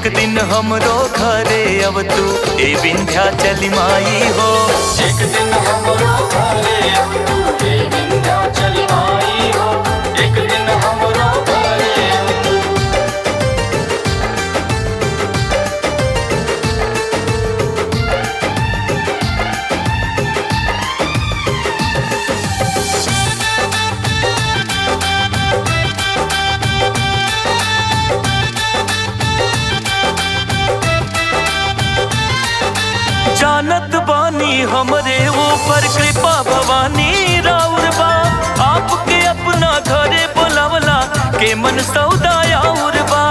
एक दिन हमरो घरे अब तू ए विंध्याचल माई हो एक दिन हमरो घरे अब तू हे विंध्याचल माई हो एक दिन हमरो घरे अब तू जानत बानी हमरे ऊपर कृपा भवानी राउर बा आपके अपना घरे बुलावला के मन सौदा और बा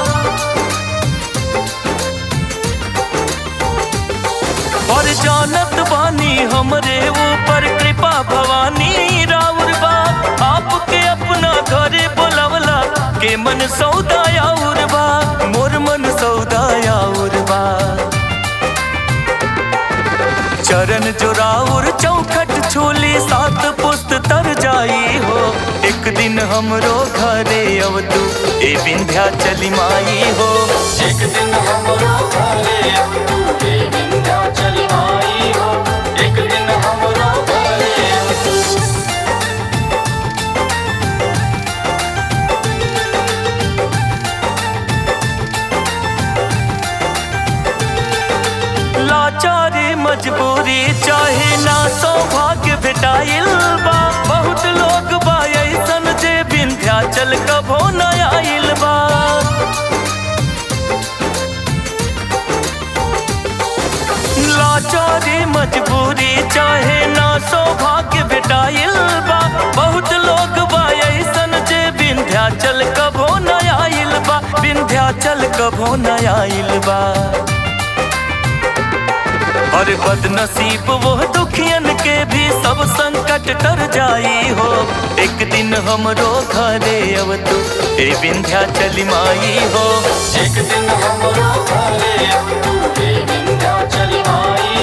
और जानत बानी हमरे ऊपर कृपा भवानी राउर बा आपके अपना घरे बुलावला के मन सौदा और बा मोर मन सौदा और बा चरण जोराउर चौखट छोली सात पुस्त तर जाई हो एक दिन हमरो घरे अब तू ए विंध्याचल माई हो एक दिन हमरो घरे अब तू हे विंध्याचल माई हो एक दिन हमरो घरे अब तू लाचारी मजबूरी चाहे ना सौभाग्य भेटाइल बा बहुत लोग बा ऐसन जे विंध्याचल कभो न आइल बा लाचारी मजबूरी चाहे ना सौभाग्य भेटाइल बा बहुत लोग बा ऐसन जे विंध्याचल कभो न आइल बा विंध्याचल कभो न आइल बा और बदनसीब वो दुखियन के भी सब संकट तर जाई हो एक दिन हमरो घरे अब तू ए विंध्याचल माई हो एक दिन हमरो घरे अब तू हे विंध्याचल माई